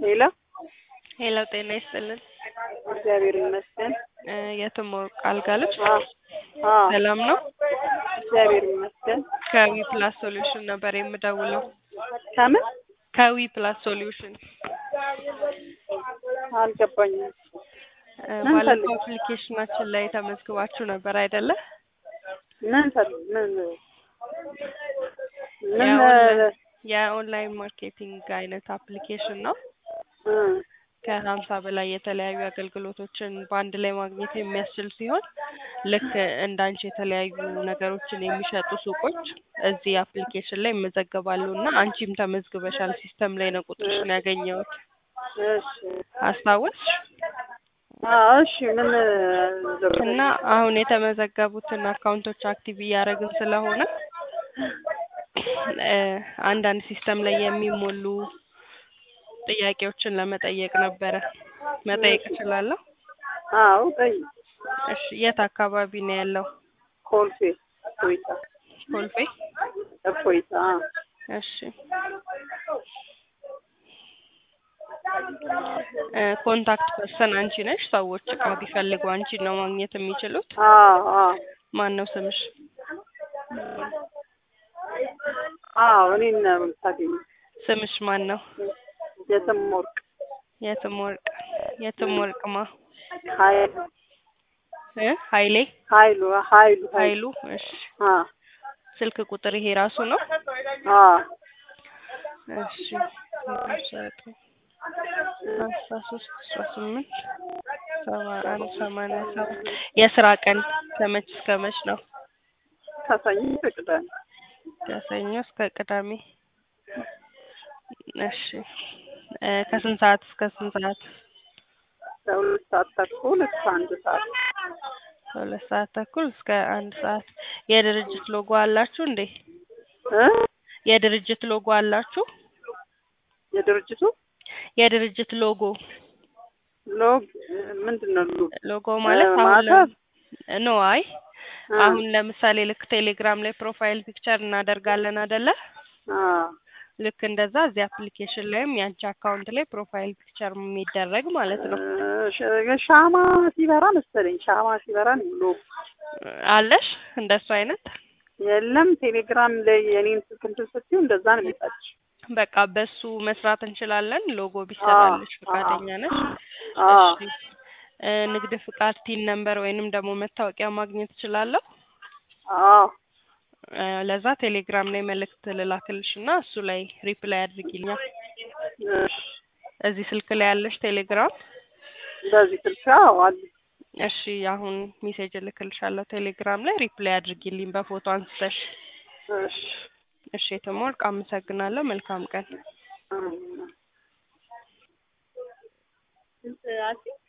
ሄሎ ሄሎ ጤና ይስጥልን። እግዚአብሔር ይመስገን። እ የትም ወርቅ አልጋለች አ አ ሰላም ነው? እግዚአብሔር ይመስገን። ከዊ ፕላስ ሶሉሽን ነበር የምደውለው። ከምን ከዊ ፕላስ ሶሉሽን አልገባኝም። እ ምን ባለፈው ፈልግ- አፕሊኬሽናችን ላይ ተመዝግባችሁ ነበር አይደለ? ምን ፈል ምን ምን የኦንላይን- የኦንላይን ማርኬቲንግ አይነት አፕሊኬሽን ነው። እ ከሀምሳ በላይ የተለያዩ አገልግሎቶችን በአንድ ላይ ማግኘት የሚያስችል ሲሆን ልክ እንዳንቺ የተለያዩ ነገሮችን የሚሸጡ ሱቆች እዚህ አፕሊኬሽን ላይ ይመዘገባሉ እና አንቺም ተመዝግበሻል። ሲስተም ላይ ነው ቁጥርሽን ያገኘሁት። እሺ አስታወስሽ? አ እሺ ምን ልበል? እና አሁን የተመዘገቡትን አካውንቶች አክቲቭ እያደረግን ስለሆነ እ አንዳንድ ሲስተም ላይ የሚሞሉ ጥያቄዎችን ለመጠየቅ ነበረ። መጠየቅ እችላለሁ? አዎ ጠይ እሺ የት አካባቢ ነው ያለው? ኮልፌ እፎይታ ኮልፌ? እፎይታ አ እሺ እ ኮንታክት ፐርሰን አንቺ ነሽ። ሰዎች እቃ ቢፈልጉ አንቺን ነው ማግኘት የሚችሉት። አ አ ማን ነው ስምሽ? አዎ እኔን ነው የምታገኘው። ስምሽ ማን ነው? የትም ወርቅ የትም ወርቅ የትም ወርቅማ ሀይሉ እ ኃይሌ ሀይሉ ሀይሉ ኃይሉ እሺ አ ስልክ ቁጥር ይሄ ራሱ ነው? አ እሺ ዘጠኝ አስራ ሶስት አስራ ስምንት ሰባ አንድ ሰማንያ ሰባት የስራ ቀን ከመች እስከ መች ነው? ከሰኞ እስከ ቅዳሜ ከሰኞ እስከ ቅዳሜ። እሺ እ ከስንት ሰዓት እስከ ስንት ሰዓት? ከሁለት ሰዓት ተኩል እስከ አንድ ሰዓት ከሁለት ሰዓት ተኩል እስከ አንድ ሰዓት። የድርጅት ሎጎ አላችሁ እንዴ? እ የድርጅት ሎጎ አላችሁ? የድርጅቱ የድርጅት ሎጎ ሎግ ምንድን ነው ሎግ ሎጎ ማለት እ አሁን ማተብ? ለ- ኖ አይ አ አሁን ለምሳሌ ልክ ቴሌግራም ላይ ፕሮፋይል ፒክቸር እናደርጋለን አይደለ? አ ልክ እንደዛ እዚህ አፕሊኬሽን ላይም ያንቺ አካውንት ላይ ፕሮፋይል ፒክቸር የሚደረግ ማለት ነው። እ ሻ- ሻማ ሲበራ መሰለኝ ሻማ ሲበራ ነው ሎግ አለሽ እንደሱ አይነት? የለም ቴሌግራም ላይ የኔን ስልክ እንትን ስትይው እንደዛ ነው የሚጠች በቃ በሱ መስራት እንችላለን። ሎጎ ቢሰራልሽ ፈቃደኛ ነሽ? አ እሺ እ ንግድ ፍቃድ ቲን ነምበር ወይንም ደግሞ መታወቂያ ማግኘት እችላለሁ? አ እ ለዛ ቴሌግራም ላይ መልእክት ልላክልሽ እና እሱ ላይ ሪፕላይ አድርጊልኛ። እሺ እዚህ ስልክ ላይ ያለሽ ቴሌግራም? በዚህ ስልክ አዎ አለ እሺ አሁን ሜሴጅ እልክልሻለሁ ቴሌግራም ላይ ሪፕላይ አድርጊልኝ በፎቶ አንስተሽ። እሺ እሺ የተሞልቅ አመሰግናለሁ። መልካም ቀን። አ